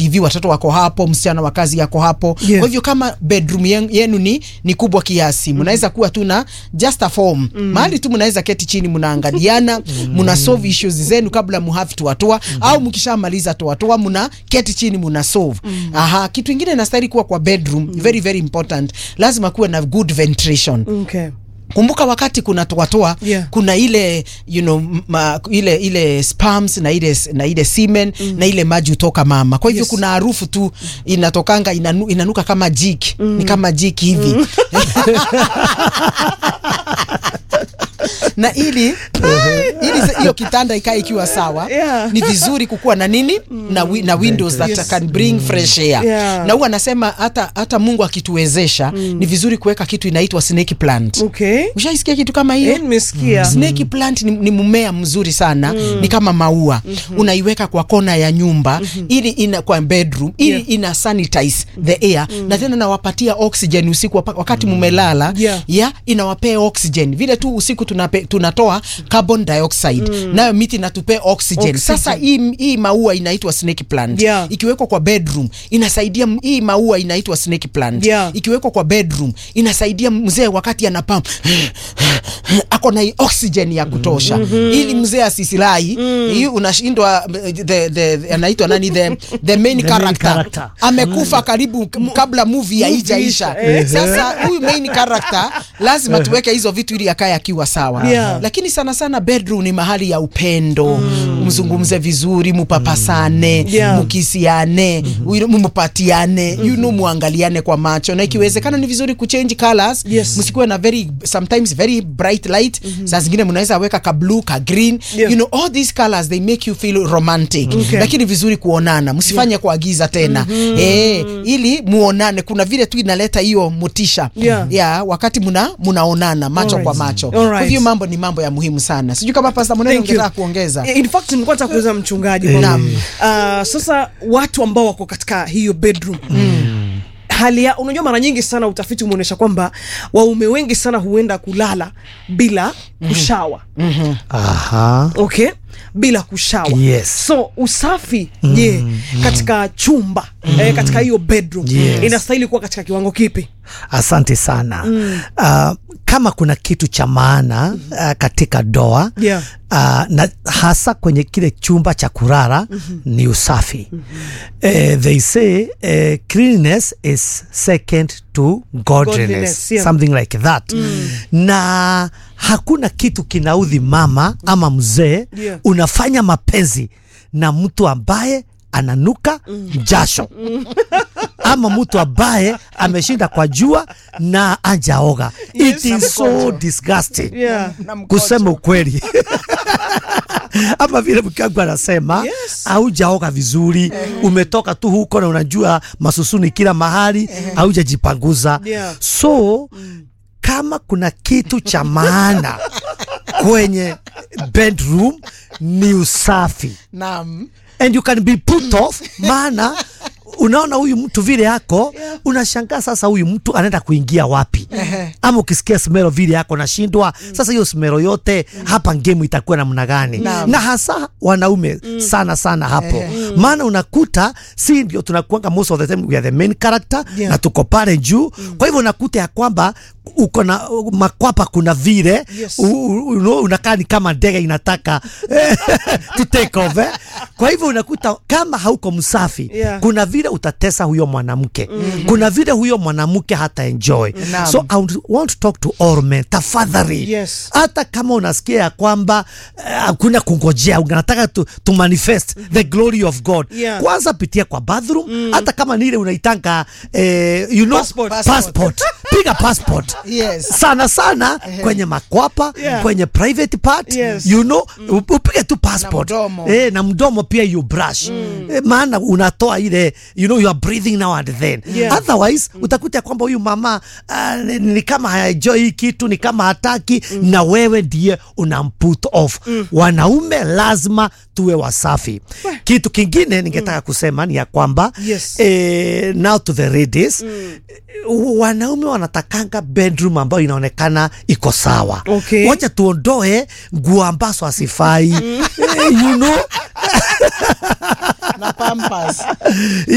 TV, watoto wako hapo, msichana wa kazi yako hapo. Yeah. Kwa hivyo kama bedroom yen- yenu ni, ni kubwa kiasi, mnaweza kuwa tu na just a form mahali tu mnaweza keti chini, mnaangaliana, mna solve issues zenu kabla mu have to atoa au mkishamaliza toatoa, mna keti chini mna solve. Aha, kitu ingine inastahili kuwa kwa bedroom very very important, lazima kuwe na good ventilation. Okay. Kumbuka wakati kuna toatoa Yeah. kuna ile you know, ma, ile ile sperms na ile na ile semen na ile maji hutoka mama. Kwa hivyo Yes. kuna harufu tu inatokanga inanu, inanuka kama jiki ni kama jiki hivi na ili ili se- hiyo kitanda ikae ikiwa sawa Yeah. ni vizuri kukuwa na nini na, wi, na windows that Yes. can bring fresh air Yeah. na huwa anasema hata hata Mungu akituwezesha ni vizuri kuweka kitu inaitwa snake plant Okay. Ushaisikia kitu kama hiyo? Eh, nimesikia. Snake plant ni, ni mmea mzuri sana ni kama maua unaiweka kwa kona ya nyumba ili ina kwa bedroom ili Yeah. ina sanitize the air na tena nawapatia oxygen usiku wapa- wakati mumelala Yeah. ya inawapea oxygen vile tu usiku tunape, tunatoa carbon dioxide nayo miti inatupea oxygen. Oxygen. Sasa hii, hii maua inaitwa snake plant Yeah. ikiwekwa kwa bedroom inasaidia m- hii maua inaitwa snake plant Yeah. ikiwekwa kwa bedroom inasaidia mzee wakati anapam ako na oxygen ya kutosha ili mzee asisilai hii unashindwa the, the, the, anaitwa nani the, the main main character, character. amekufa karibu k- kabla movie haijaisha Eh. sasa huyu main character lazima tuweke hizo vitu ili akae akiwa sawa Yeah. lakini sana sana bedroom ni mahali ya upendo mzungumze vizuri mupapasane Yeah. mukisiane mm mupatiane you know muangaliane kwa macho na ikiwezekana ni vizuri kuchange colors Yes. msikuwe na very sometimes very bright light saa zingine mnaweza weka ka blue ka green Yeah. you know all these colors they make you feel romantic Okay. lakini vizuri kuonana msifanye kwa giza tena eh ili muonane kuna vile tu inaleta hiyo motisha Yeah. ya wakati muna munaonana macho Alright. kwa macho Alright. kwa hivyo mambo ni mambo ya muhimu sana sijui kama Pastor Monene Thank you. ungetaka kuongeza In fact nilikuwa nataka kuuliza mchungaji Eh. kwamba, Naam. ah, sasa watu ambao wako katika hiyo bedroom hali ya unajua, mara nyingi sana utafiti umeonyesha kwamba waume wengi sana huenda kulala bila kushawa Aha. okay, bila kushawa Yes. so usafi je, katika chumba eh, katika hiyo bedroom Yes. inastahili kuwa katika kiwango kipi? Asante sana. Uh, kama kuna kitu cha maana uh, katika doa Yeah. uh, na hasa kwenye kile chumba cha kulala ni usafi. Eh, they say uh, cleanliness is second to godliness, Godliness, yeah. something like that na hakuna kitu kinaudhi mama ama mzee Yeah. unafanya mapenzi na mtu ambaye ananuka jasho ama mtu ambaye ameshinda kwa jua na ajaoga. Yes. It is so disgusting Yeah. kusema ukweli ama vile mke wangu anasema Yes. haujaoga vizuri, umetoka tu huko na unajua masusuni kila mahali, haujajipanguza Yeah. so kama kuna kitu cha maana kwenye bedroom ni usafi naam and you can be put off maana unaona huyu mtu vile yako unashangaa sasa huyu mtu anaenda kuingia wapi ama ukisikia smero vile yako nashindwa sasa hiyo smero yote hapa ngemu itakuwa namna gani Naam. na hasa wanaume sana sana hapo maana unakuta si ndio tunakuanga most of the time we are the main character Yeah. na tuko pale juu kwa hivyo unakuta ya kwamba uko na makwapa kuna vile Yes. u- u- u- unakaa ni kama ndege inataka to take off eh? kwa hivyo unakuta kama hauko msafi Yeah. kuna vile utatesa huyo mwanamke kuna vile huyo mwanamke hata enjoy Naam. so I would want to talk to all men tafadhali Yes. hata kama unasikia ya kwamba eh, hakuna kungojea unataka to, to manifest the glory of God Yeah. kwanza pitia kwa bathroom hata kama ni ile unaitanga eh, you know, Passport. passport. piga passport Yes. sana sana kwenye makwapa Yeah. kwenye private part Yes. you know up- upige tu passport Na mdomo. eh, na mdomo pia you brush eh, maana unatoa ile you know you are breathing now and then Yeah. otherwise utakuta kwamba huyu mama uh, ni, ni kama haenjoy hii kitu ni kama hataki na wewe ndiye unamput off wanaume lazima tuwe wasafi kitu kingine ningetaka kusema ni ya kwamba Yes. eh, now to the ladies wanaume wanatakanga bedroom ambayo inaonekana iko sawa Okay. wacha tuondoe nguo ambazo asifai you know na pampas